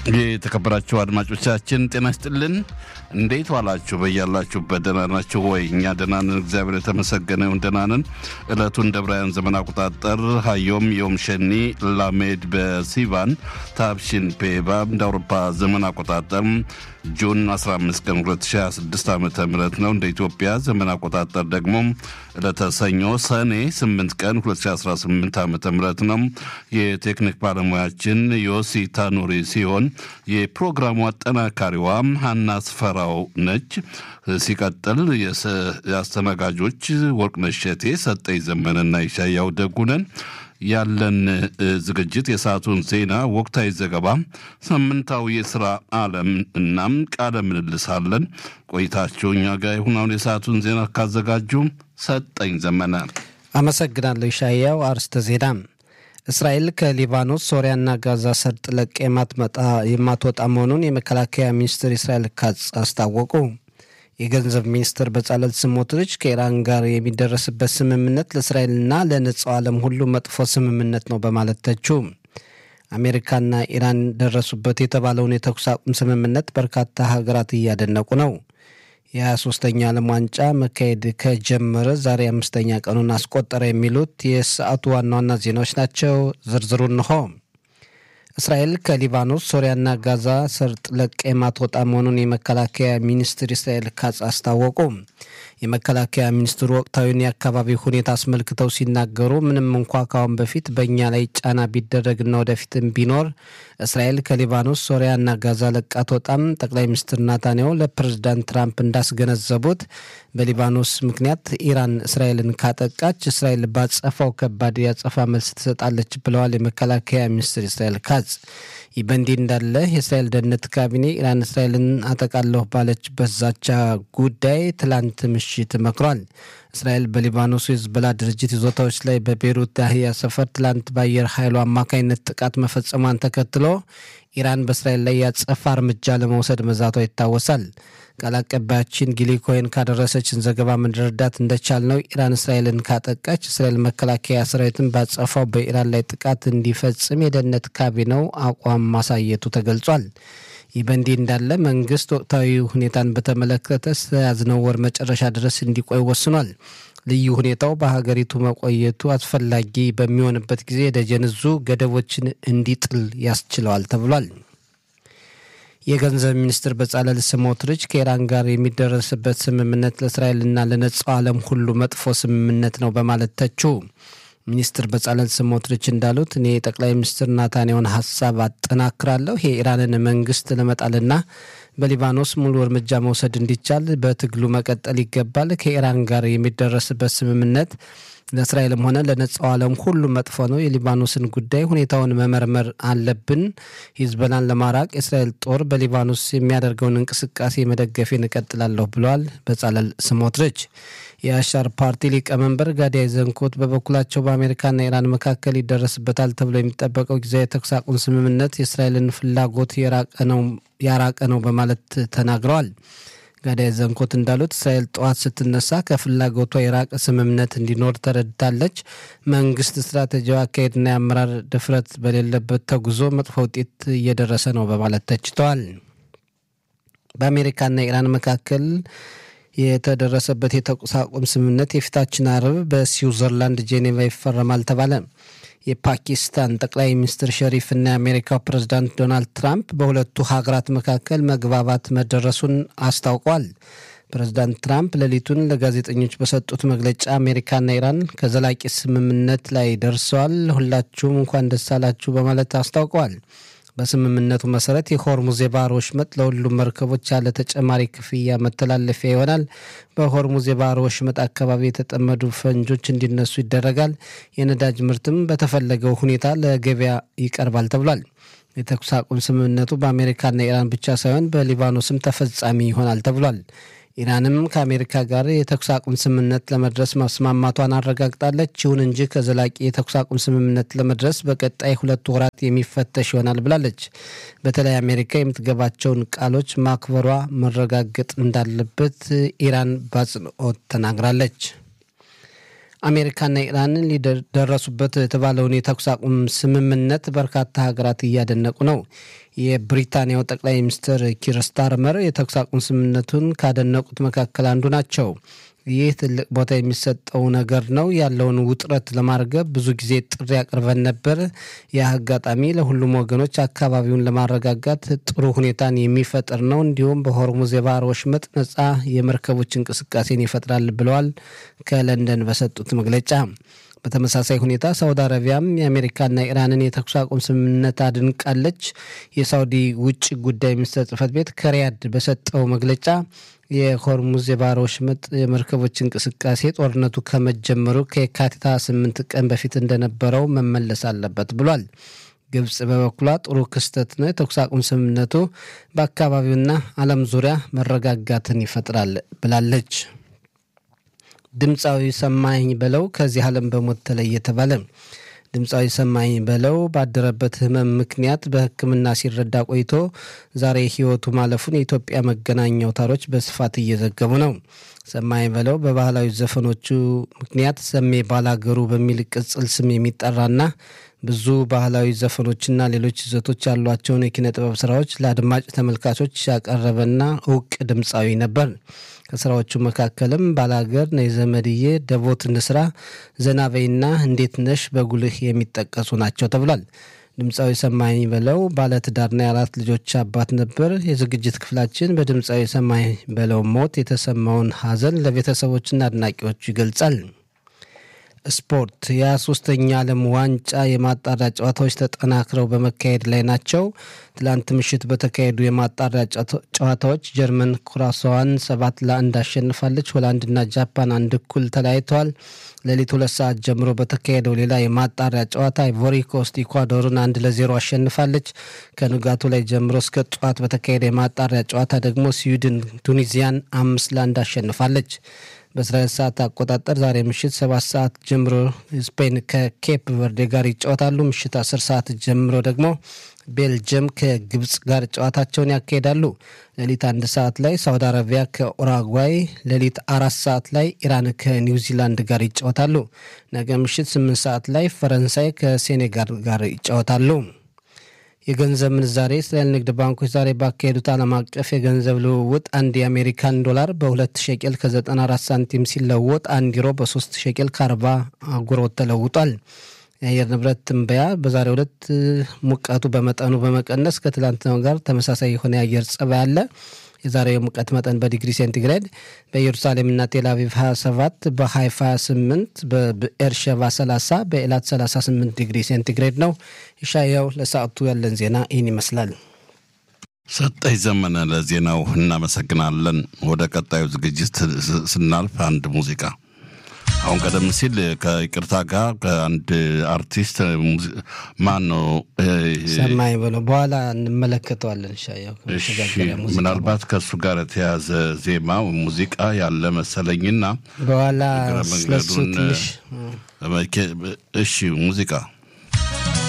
የተከበራችሁ አድማጮቻችን ጤና ይስጥልን። እንዴት ዋላችሁ? በያላችሁበት ደህና ናችሁ ወይ? እኛ ደህና ነን፣ እግዚአብሔር የተመሰገነ ይሁን ደህና ነን። ዕለቱን እንደ ብራያን ዘመን አቆጣጠር ሀዮም ዮም ሸኒ ላሜድ በሲቫን ታብሽን ፔባ እንደ አውሮፓ ዘመን አቆጣጠር ጁን 15 ቀን 2026 ዓ ም ነው። እንደ ኢትዮጵያ ዘመን አቆጣጠር ደግሞ ዕለተ ሰኞ ሰኔ 8 ቀን 2018 ዓ ም ነው። የቴክኒክ ባለሙያችን ዮሲ ታኑሪ ሲሆን የፕሮግራሙ አጠናካሪዋ ሀና ስፈራው ነች። ሲቀጥል የአስተናጋጆች ወርቅነሽ እሸቴ፣ ሰጠኝ ዘመንና ይሻያው ደጉነን ያለን ዝግጅት የሰዓቱን ዜና፣ ወቅታዊ ዘገባ፣ ሳምንታዊ የስራ ዓለም እናም ቃለ ምልልሳለን። ቆይታችሁ እኛ ጋር ይሁን። አሁን የሰዓቱን ዜና ካዘጋጁ ሰጠኝ ዘመነ። አመሰግናለሁ ይሻያው። አርስተ ዜና እስራኤል ከሊባኖስ ሶሪያና ጋዛ ሰርጥ ለቅ የማትወጣ መሆኑን የመከላከያ ሚኒስትር እስራኤል ካትዝ አስታወቁ። የገንዘብ ሚኒስትር በጻለል ስሞትሪች ከኢራን ጋር የሚደረስበት ስምምነት ለእስራኤልና ለነጻው ዓለም ሁሉ መጥፎ ስምምነት ነው በማለት ተቹ። አሜሪካና ኢራን ደረሱበት የተባለውን የተኩስ አቁም ስምምነት በርካታ ሀገራት እያደነቁ ነው። የ23ኛ ዓለም ዋንጫ መካሄድ ከጀመረ ዛሬ አምስተኛ ቀኑን አስቆጠረ። የሚሉት የሰዓቱ ዋና ዋና ዜናዎች ናቸው። ዝርዝሩ እንሆ። እስራኤል ከሊባኖስ ሶሪያና ጋዛ ሰርጥ ለቃ የማትወጣ መሆኑን የመከላከያ ሚኒስትር እስራኤል ካትዝ አስታወቁ። የመከላከያ ሚኒስትሩ ወቅታዊውን የአካባቢ ሁኔታ አስመልክተው ሲናገሩ ምንም እንኳ ካሁን በፊት በእኛ ላይ ጫና ቢደረግና ወደፊትም ቢኖር እስራኤል ከሊባኖስ ሶሪያና ጋዛ ለቃ አትወጣም። ጠቅላይ ሚኒስትር ናታንያሁ ለፕሬዝዳንት ትራምፕ እንዳስገነዘቡት በሊባኖስ ምክንያት ኢራን እስራኤልን ካጠቃች እስራኤል ባጸፋው ከባድ ያጸፋ መልስ ትሰጣለች ብለዋል የመከላከያ ሚኒስትር እስራኤል ካትዝ። ይህ በእንዲህ እንዳለ የእስራኤል ደህንነት ካቢኔ ኢራን እስራኤልን አጠቃለሁ ባለችበት ዛቻ ጉዳይ ትላንት ምሽት መክሯል። እስራኤል በሊባኖሱ የሂዝቦላ ድርጅት ይዞታዎች ላይ በቤሩት ዳህያ ሰፈር ትላንት በአየር ኃይሉ አማካኝነት ጥቃት መፈጸሟን ተከትሎ ኢራን በእስራኤል ላይ ያጸፋ እርምጃ ለመውሰድ መዛቷ ይታወሳል። ቃል አቀባያችን ጊሊ ኮይን ካደረሰችን ዘገባ መረዳት እንደቻል ነው ኢራን እስራኤልን ካጠቃች እስራኤል መከላከያ ሰራዊትን ባጸፋው በኢራን ላይ ጥቃት እንዲፈጽም የደህንነት ካቢኔው አቋም ማሳየቱ ተገልጿል። ይህ በእንዲህ እንዳለ መንግስት ወቅታዊ ሁኔታን በተመለከተ እስከያዝነው ወር መጨረሻ ድረስ እንዲቆይ ወስኗል። ልዩ ሁኔታው በሀገሪቱ መቆየቱ አስፈላጊ በሚሆንበት ጊዜ የደጀን ዕዙ ገደቦችን እንዲጥል ያስችለዋል ተብሏል። የገንዘብ ሚኒስትር በጻለል ስሞትሪች ከኢራን ጋር የሚደረስበት ስምምነት ለእስራኤልና ለነጻው ዓለም ሁሉ መጥፎ ስምምነት ነው በማለት ተቹ። ሚኒስትር በጻለል ስሞትሪች እንዳሉት እኔ የጠቅላይ ሚኒስትር ናታንያሁን ሀሳብ አጠናክራለሁ። የኢራንን መንግስት ለመጣልና በሊባኖስ ሙሉ እርምጃ መውሰድ እንዲቻል በትግሉ መቀጠል ይገባል። ከኢራን ጋር የሚደረስበት ስምምነት ለእስራኤልም ሆነ ለነጻው ዓለም ሁሉ መጥፎ ነው። የሊባኖስን ጉዳይ ሁኔታውን መመርመር አለብን። ሂዝቦላን ለማራቅ የእስራኤል ጦር በሊባኖስ የሚያደርገውን እንቅስቃሴ መደገፌን እቀጥላለሁ ብለዋል በጻለል ስሞትሪች። የአሻር ፓርቲ ሊቀመንበር ጋዲያ ዘንኮት በበኩላቸው በአሜሪካና ኢራን መካከል ይደረስበታል ተብሎ የሚጠበቀው ጊዜያዊ የተኩስ አቁም ስምምነት የእስራኤልን ፍላጎት ያራቀ ነው በማለት ተናግረዋል። ጋዳይ ዘንኮት እንዳሉት እስራኤል ጠዋት ስትነሳ ከፍላጎቷ የራቀ ስምምነት እንዲኖር ተረድታለች። መንግስት ስትራቴጂያዊ አካሄድና የአመራር ድፍረት በሌለበት ተጉዞ መጥፎ ውጤት እየደረሰ ነው በማለት ተችተዋል። በአሜሪካና ኢራን መካከል የተደረሰበት የተኩስ አቁም ስምምነት የፊታችን አርብ በስዊዘርላንድ ጄኔቫ ይፈረማል ተባለ። የፓኪስታን ጠቅላይ ሚኒስትር ሸሪፍ እና የአሜሪካው ፕሬዝዳንት ዶናልድ ትራምፕ በሁለቱ ሀገራት መካከል መግባባት መደረሱን አስታውቋል። ፕሬዝዳንት ትራምፕ ሌሊቱን ለጋዜጠኞች በሰጡት መግለጫ አሜሪካና ኢራን ከዘላቂ ስምምነት ላይ ደርሰዋል፣ ሁላችሁም እንኳን ደስ አላችሁ በማለት አስታውቀዋል። በስምምነቱ መሰረት የሆርሙዝ የባህር ወሽመጥ ለሁሉም መርከቦች ያለ ተጨማሪ ክፍያ መተላለፊያ ይሆናል። በሆርሙዝ የባህር ወሽመጥ አካባቢ የተጠመዱ ፈንጆች እንዲነሱ ይደረጋል። የነዳጅ ምርትም በተፈለገው ሁኔታ ለገበያ ይቀርባል ተብሏል። የተኩስ አቁም ስምምነቱ በአሜሪካና ኢራን ብቻ ሳይሆን በሊባኖስም ተፈጻሚ ይሆናል ተብሏል። ኢራንም ከአሜሪካ ጋር የተኩስ አቁም ስምምነት ለመድረስ መስማማቷን አረጋግጣለች። ይሁን እንጂ ከዘላቂ የተኩስ አቁም ስምምነት ለመድረስ በቀጣይ ሁለት ወራት የሚፈተሽ ይሆናል ብላለች። በተለይ አሜሪካ የምትገባቸውን ቃሎች ማክበሯ መረጋገጥ እንዳለበት ኢራን በአጽንኦት ተናግራለች። አሜሪካና ኢራንን ሊደረሱበት የተባለውን የተኩስ አቁም ስምምነት በርካታ ሀገራት እያደነቁ ነው። የብሪታንያው ጠቅላይ ሚኒስትር ኪር ስታርመር የተኩስ አቁም ስምምነቱን ካደነቁት መካከል አንዱ ናቸው። ይህ ትልቅ ቦታ የሚሰጠው ነገር ነው። ያለውን ውጥረት ለማርገብ ብዙ ጊዜ ጥሪ አቅርበን ነበር። ይህ አጋጣሚ ለሁሉም ወገኖች አካባቢውን ለማረጋጋት ጥሩ ሁኔታን የሚፈጥር ነው። እንዲሁም በሆርሙዝ የባህር ወሽመጥ ነጻ የመርከቦች እንቅስቃሴን ይፈጥራል ብለዋል ከለንደን በሰጡት መግለጫ። በተመሳሳይ ሁኔታ ሳውዲ አረቢያም የአሜሪካና ኢራንን የተኩስ አቁም ስምምነት አድንቃለች። የሳውዲ ውጭ ጉዳይ ሚኒስትር ጽህፈት ቤት ከሪያድ በሰጠው መግለጫ የሆርሙዝ የባህር ወሽመጥ የመርከቦች እንቅስቃሴ ጦርነቱ ከመጀመሩ ከየካቲት 28 ቀን በፊት እንደነበረው መመለስ አለበት ብሏል። ግብጽ በበኩሏ ጥሩ ክስተት ነው፣ የተኩስ አቁም ስምምነቱ በአካባቢውና ዓለም ዙሪያ መረጋጋትን ይፈጥራል ብላለች። ድምፃዊ ሰማኝ በለው ከዚህ ዓለም በሞት ተለየ ተባለ። ድምፃዊ ሰማኝ በለው ባደረበት ሕመም ምክንያት በሕክምና ሲረዳ ቆይቶ ዛሬ ሕይወቱ ማለፉን የኢትዮጵያ መገናኛ አውታሮች በስፋት እየዘገቡ ነው። ሰማኝ በለው በባህላዊ ዘፈኖቹ ምክንያት ሰሜ ባላገሩ በሚል ቅጽል ስም የሚጠራና ብዙ ባህላዊ ዘፈኖችና ሌሎች ይዘቶች ያሏቸውን የኪነ ጥበብ ስራዎች ለአድማጭ ተመልካቾች ያቀረበና እውቅ ድምፃዊ ነበር። ከስራዎቹ መካከልም ባላገር፣ ነይ ዘመድዬ፣ ደቦት እንስራ፣ ዘናበይና እንዴት ነሽ በጉልህ የሚጠቀሱ ናቸው ተብሏል። ድምፃዊ ሰማኝ በለው ባለትዳርና የአራት ልጆች አባት ነበር። የዝግጅት ክፍላችን በድምፃዊ ሰማኝ በለው ሞት የተሰማውን ሐዘን ለቤተሰቦችና አድናቂዎቹ ይገልጻል። ስፖርት የ23ኛ ዓለም ዋንጫ የማጣሪያ ጨዋታዎች ተጠናክረው በመካሄድ ላይ ናቸው። ትላንት ምሽት በተካሄዱ የማጣሪያ ጨዋታዎች ጀርመን ኩራሷዋን ሰባት ለአንድ አሸንፋለች። ሆላንድና ጃፓን አንድ እኩል ተለያይተዋል። ሌሊት ሁለት ሰዓት ጀምሮ በተካሄደው ሌላ የማጣሪያ ጨዋታ አይቮሪ ኮስት ኢኳዶርን አንድ ለዜሮ አሸንፋለች። ከንጋቱ ላይ ጀምሮ እስከ ጠዋት በተካሄደ የማጣሪያ ጨዋታ ደግሞ ስዊድን ቱኒዚያን አምስት ለአንድ አሸንፋለች። በእስራኤል ሰዓት አቆጣጠር ዛሬ ምሽት ሰባት ሰዓት ጀምሮ ስፔን ከኬፕ ቨርዴ ጋር ይጫወታሉ። ምሽት አስር ሰዓት ጀምሮ ደግሞ ቤልጅየም ከግብፅ ጋር ጨዋታቸውን ያካሂዳሉ። ሌሊት አንድ ሰዓት ላይ ሳውዲ አረቢያ ከኡራጓይ፣ ሌሊት አራት ሰዓት ላይ ኢራን ከኒውዚላንድ ጋር ይጫወታሉ። ነገ ምሽት ስምንት ሰዓት ላይ ፈረንሳይ ከሴኔጋል ጋር ይጫወታሉ። የገንዘብ ምንዛሬ እስራኤል ንግድ ባንኮች ዛሬ ባካሄዱት ዓለም አቀፍ የገንዘብ ልውውጥ አንድ የአሜሪካን ዶላር በ2 ሸቄል ከ94 ሳንቲም ሲለወጥ አንድ ዩሮ በ3 ሸቄል ከ40 አጉሮት ተለውጧል። የአየር ንብረት ትንበያ በዛሬው ዕለት ሙቀቱ በመጠኑ በመቀነስ ከትላንትናው ጋር ተመሳሳይ የሆነ የአየር ጸባይ አለ። የዛሬው የሙቀት መጠን በዲግሪ ሴንቲግሬድ በኢየሩሳሌምና ቴልአቪቭ 27፣ በሃይፋ 28፣ በብኤርሸባ 30፣ በኤላት 38 ዲግሪ ሴንቲግሬድ ነው። ይሻያው ለሰዓቱ ያለን ዜና ይህን ይመስላል። ሰጠኝ ዘመነ ለዜናው እናመሰግናለን። ወደ ቀጣዩ ዝግጅት ስናልፍ አንድ ሙዚቃ አሁን ቀደም ሲል ከይቅርታ ጋር ከአንድ አርቲስት ማን ነው ሰማኝ ብለው በኋላ እንመለከተዋለን። ሻያው ምናልባት ከእሱ ጋር የተያዘ ዜማ ሙዚቃ ያለ መሰለኝና በኋላ ስለሱ ትንሽ እሺ ሙዚቃ